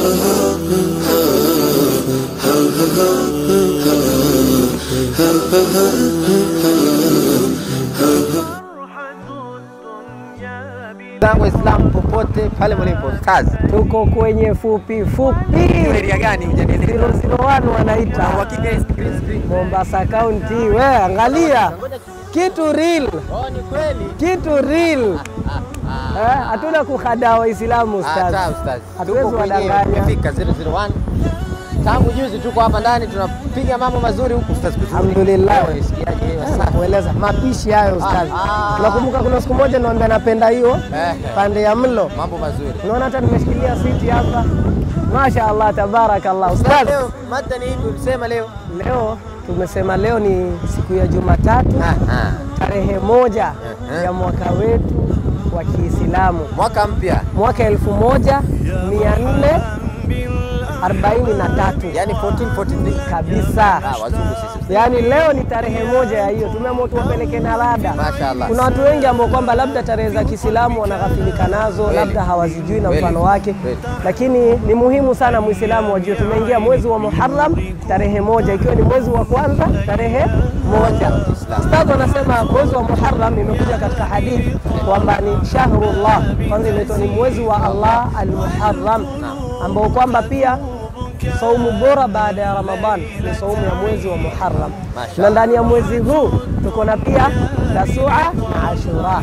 zangu Islam popote pale mlipo Stars. Tuko kwenye fupi fupi Area gani hujanieleza? 001 wanaita Uhakika screen screen. Mombasa County. We angalia kitu real, Oh, ni kweli. kitu real. Eh, hatuna kuhadaa Waislamu Ah, ustaz, sawa, Stars. hatuwezi Tuko kwenye- wadanganya. Tumefika 001. Tangu juzi tuko hapa ndani tunapiga mambo mazuri huku Stars. Kuzuri. Alhamdulillah. Wewe, sikiaje hiyo sasa? kueleza mapishi hayo ustaz. Ah, ah. Unakumbuka kuna siku moja niwaambia napenda hiyo Eh, pande ya mlo, mambo mazuri. unaona hata nimeshikilia siti hapa. Masha Allah, tabarakallah Sasa ustaz. leo mada ni ipi ulisema leo? Leo tumesema leo ni siku ya Jumatatu Ah, ah. tarehe moja Eh. ya mwaka wetu wa Kiislamu Mwaka mpya. mwaka elfu moja mia nne arobaini na tatu Yaani 1443. kabisa. Ah, wazungu sisi. Yaani leo ni tarehe moja ya hiyo, tumeamua tuwapeleke na rada. Mashaallah. Kuna watu wengi ambao kwamba labda tarehe za Kiislamu wanaghafilika nazo, Kweli. labda hawazijui na Kweli. mfano wake, Kweli. lakini ni muhimu sana Muislamu wajue tumeingia mwezi wa Muharram tarehe moja, ikiwa ni mwezi wa kwanza tarehe moja. Ustadh anasema mwezi wa Muharram imekuja katika hadithi kwamba ni shahrullah, kwanza inaitwa ni mwezi wa Allah al-Muharram, ambao kwamba pia saumu bora baada ya Ramadhan ni saumu ya mwezi wa Muharram, Mashallah. na ndani ya mwezi huu tuko na pia Tasua na Ashura,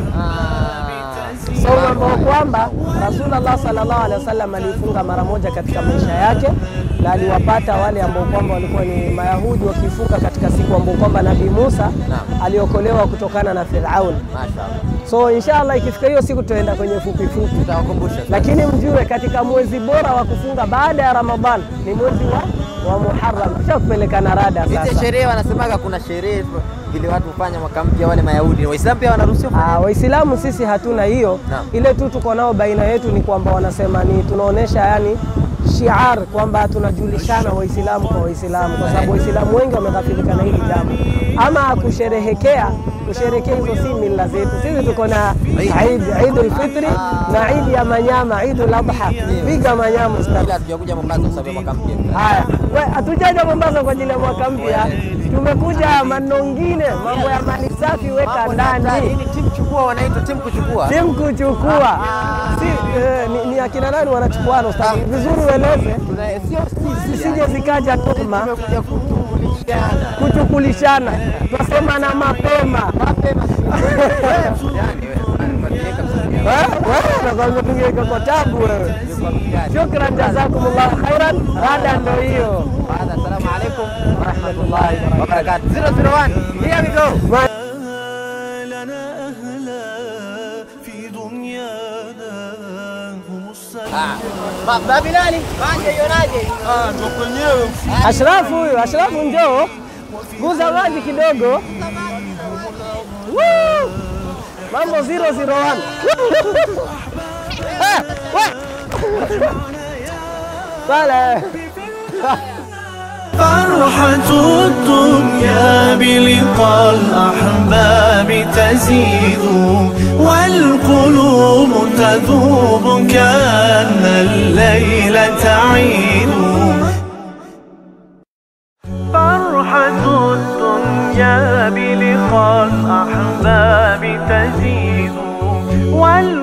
Ah. saumu ambao kwamba Rasulullah sallallahu alaihi wasallam alifunga mara moja katika maisha yake, na aliwapata wale ambao kwamba walikuwa ni Mayahudi wakifunga katika siku ambao kwamba Nabii Musa Naam. aliokolewa kutokana na Firaun. Mashaallah. So inshallah ikifika hiyo siku tutaenda kwenye fupi fupi Tutawakumbusha. lakini mjue katika mwezi bora wa kufunga baada ya Ramadhan ni mwezi wa, wa Muharram. Tushakupeleka na rada Hizi sasa. sherehe wanasemaga kuna sherehe vile watu hufanya mwaka mpya wale Mayahudi. Waislamu pia wanaruhusiwa kufanya? Ah, Waislamu sisi hatuna hiyo. Naam. Ile tu tuko nao baina yetu ni kwamba wanasema ni tunaonesha yani shiar kwamba tunajulishana Waislamu kwa Waislamu, kwa sababu Waislamu wengi wameghafilika na hili jambo. Ama kusherehekea kusherehekea hizo si mila zetu. Sisi tuko na Eid Eidul Fitri na Eid ya manyama, Eidul Adha. Piga manyama ustaz. Ila hatujakuja Mombasa kwa sababu ya mwaka mpya. Haya, we hatujaja Mombasa kwa ajili ya mwaka mpya, tumekuja manongine, mambo ya mali safi weka Mambo na hatari. ndani, Hii ni timu chukua wanaitwa timu kuchukua. timu kuchukua. Si, eh, ni, ni akina nani wanachukuana ustadi? Vizuri ueleze, Tuna sio sisi. zisije zikaja tuma Tumekuja kutukulishana. kuchukulishana, twasemana mapema. Mapema. Yaani wewe, unaniweka msanii. Eh, wewe nakwambia tungeweka kwa tabu wewe. Kwa mjani. Shukran, jazakumullahu khairan. Rada ndo hiyo. Baada, Assalamu alaikum warahmatullahi wabarakatuh. 001. Here we go. لنا أهلا في دنيانا هم السلام Ah. Ma- Babilali, maji ionaje? Ashrafu huyu, Ashrafu njoo, guza maji kidogo. Woo! Mambo 001. Eh, we! Pale. فرحة الدنيا بلقاء الأحباب تزيد والقلوب تذوب كأن الليل تعيد فرحة الدنيا بلقاء الأحباب تزيد وال